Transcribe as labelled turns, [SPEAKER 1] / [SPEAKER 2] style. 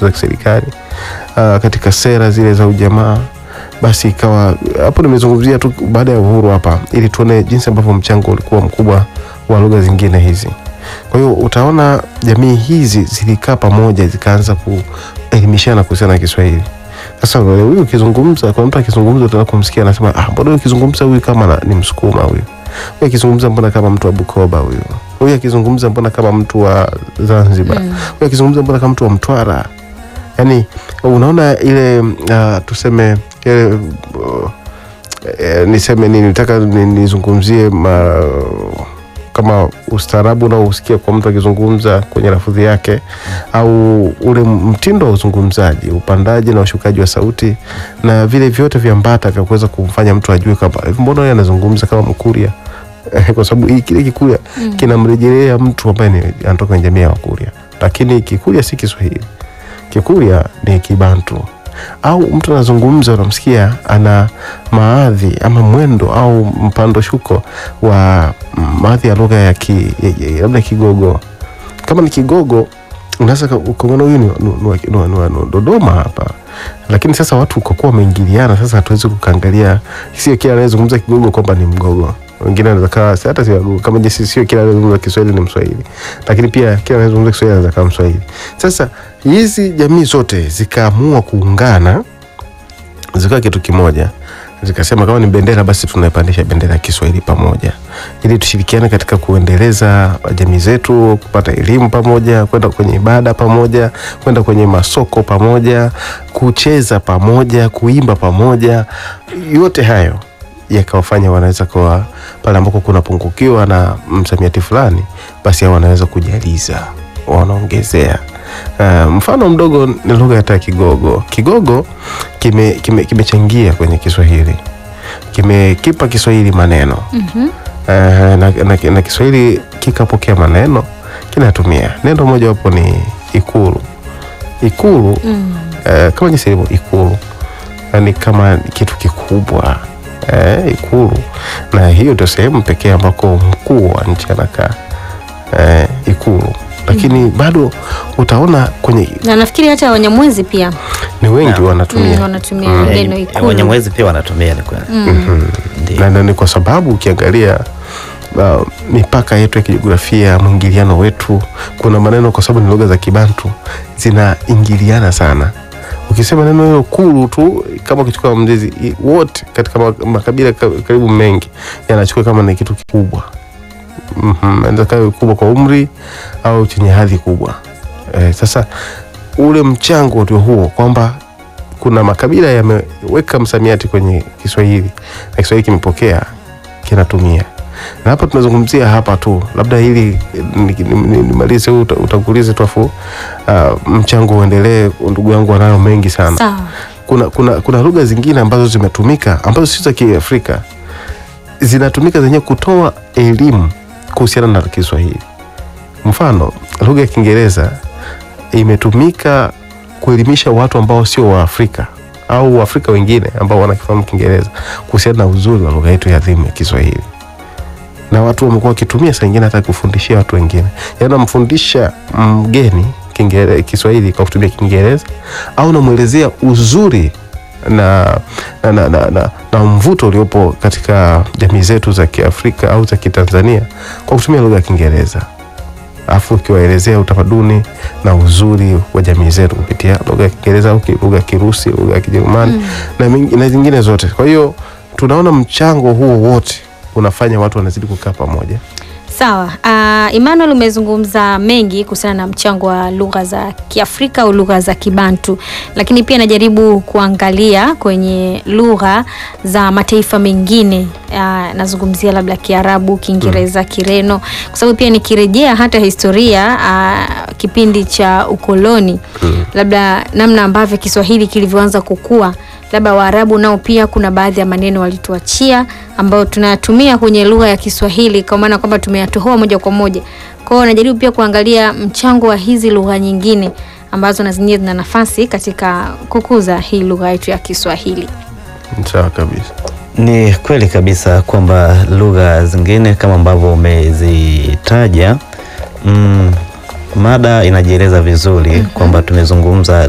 [SPEAKER 1] zote za kiserikali uh, katika sera zile za ujamaa basi ikawa hapo nimezungumzia tu baada ya uhuru hapa ili tuone jinsi ambavyo mchango ulikuwa mkubwa wa lugha zingine hizi kwa hiyo utaona jamii hizi zilikaa pamoja zikaanza kuelimishana kuhusiana na kiswahili sasa leo huyu ukizungumza kwa mtu akizungumza utaweza kumsikia anasema ah mbona huyu akizungumza huyu kama na- ni msukuma huyu huyu akizungumza mbona kama mtu wa bukoba huyu huyu akizungumza mbona kama mtu wa zanzibar huyu akizungumza mbona kama mtu wa mtwara yani unaona ile uh, tuseme ile uh, eh, niseme nini nataka ni- nizungumzie ma, kama ustaarabu unaousikia kwa mtu akizungumza kwenye lafudhi yake au ule mtindo wa uzungumzaji upandaji na ushukaji wa sauti na vile vyote viambata vya kuweza kumfanya mtu ajue kwamba "Hivi mbona yeye anazungumza kama mkuria Eh, kwa sababu hii- kile kikuria kinamrejelea mtu ambaye ni- anatoka kwenye jamii ya wakuria lakini kikuria si kiswahili kikuria ni kibantu au mtu anazungumza unamsikia ana maadhi ama mwendo au mpando shuko wa maadhi ya lugha ya ki, ya- ya- labda kigogo kama ni kigogo unaweza ka- ukaona huyu ni, ni, ni, wa- ni, wa- ni, wa- ni wa Dodoma hapa lakini sasa watu kwa kuwa wameingiliana sasa hatuwezi kukaangalia sio kila anayezungumza kigogo kwamba ni mgogo wengine anaweza kawa si- hata si wagogo kama jinsi sio kila anayezungumza Kiswahili ni Mswahili lakini pia kila anayezungumza Kiswahili anaweza kawa Mswahili sasa hizi jamii zote zikaamua kuungana zikawa kitu kimoja zikasema kama ni bendera basi tunaipandisha bendera ya Kiswahili pamoja ili tushirikiane katika kuendeleza jamii zetu, kupata elimu pamoja, kwenda kwenye ibada pamoja, kwenda kwenye masoko pamoja, kucheza pamoja, kuimba pamoja. Yote hayo yakawafanya wanaweza kuwa pale ambako kunapungukiwa na msamiati fulani, basi hao wanaweza kujaliza, wanaongezea. Uh, mfano mdogo ni lugha hata ya Kigogo. Kigogo kimechangia kime, kimechangia kwenye Kiswahili, kimekipa Kiswahili maneno
[SPEAKER 2] Mhm.
[SPEAKER 1] Eh, na, na, na Kiswahili kikapokea maneno kinatumia neno moja wapo ni ikulu. Ikulu
[SPEAKER 2] Mm.
[SPEAKER 1] eh, kama jinsi ilivyo ikulu yani kama kitu kikubwa eh, ikulu, na hiyo ndio sehemu pekee ambako mkuu wa nchi anakaa eh, ikulu, lakini bado utaona kwenye
[SPEAKER 2] na nafikiri hata Wanyamwezi pia
[SPEAKER 1] ni wengi
[SPEAKER 3] Naam.
[SPEAKER 1] wanatumia
[SPEAKER 2] mm, wanatumia
[SPEAKER 1] Mm.
[SPEAKER 2] neno
[SPEAKER 3] Eh,
[SPEAKER 2] ikulu.
[SPEAKER 3] Wanyamwezi pia wanatumia ni kweli.
[SPEAKER 2] Mm.
[SPEAKER 3] Ndio.
[SPEAKER 1] na, na ni kwa sababu ukiangalia uh, mipaka yetu ya kijiografia, mwingiliano wetu, kuna maneno kwa sababu ni lugha za Kibantu zinaingiliana sana. Ukisema neno hilo kulu tu, kama ukichukua mzizi i- wote katika ma- makabila ka- karibu mengi yanachukua kama ni kitu kikubwa mm-hmm. Inaweza kawa kubwa kwa umri au chenye hadhi kubwa eh, sasa ule mchango ndio huo kwamba kuna makabila yameweka msamiati kwenye Kiswahili na Kiswahili kimepokea kinatumia, na hapa tunazungumzia hapa tu, labda hili nimalize ni, ni, nimalize huu uta- utangulizi tu afu uh, mchango uendelee. Ndugu yangu wanayo mengi sana.
[SPEAKER 2] Sawa.
[SPEAKER 1] Kuna, kuna, kuna lugha zingine ambazo zimetumika ambazo si za Kiafrika zinatumika zenyewe kutoa elimu kuhusiana na Kiswahili. Mfano, lugha ya Kiingereza imetumika kuelimisha watu ambao sio Waafrika au Waafrika wengine ambao wanakifahamu Kiingereza kuhusiana na uzuri wa lugha yetu ya adhimu ya Kiswahili, na watu wamekuwa wakitumia saa ingine hata kufundishia watu wengine, yaani namfundisha mgeni Kiingere- Kiswahili kwa kutumia Kiingereza au namwelezea uzuri na, na, na, na, na, na mvuto uliopo katika jamii zetu za Kiafrika au za Kitanzania kwa kutumia lugha ya Kiingereza alafu ukiwaelezea utamaduni na uzuri wa jamii zetu kupitia lugha ya Kiingereza au ki- lugha ya Kirusi, lugha ya Kijerumani na, mingi- na zingine zote. Kwa hiyo tunaona mchango huo wote unafanya watu wanazidi kukaa pamoja.
[SPEAKER 2] Sawa. Uh, Emmanuel umezungumza mengi kuhusiana na mchango wa lugha za Kiafrika au lugha za Kibantu, lakini pia najaribu kuangalia kwenye lugha za mataifa mengine. Uh, nazungumzia labda Kiarabu, Kiingereza, Kireno, kwa sababu pia nikirejea hata historia uh, kipindi cha ukoloni labda namna ambavyo Kiswahili kilivyoanza kukua labda Waarabu nao pia kuna baadhi ya maneno walituachia ambayo tunayatumia kwenye lugha ya Kiswahili kwa maana kwamba tumeyatohoa moja kwa moja. Kwa hiyo najaribu pia kuangalia mchango wa hizi lugha nyingine ambazo na zenyewe zina nafasi katika kukuza hii lugha yetu ya Kiswahili.
[SPEAKER 1] Sawa kabisa.
[SPEAKER 3] Ni kweli kabisa kwamba lugha zingine kama ambavyo umezitaja, mm, mada inajieleza vizuri kwamba tumezungumza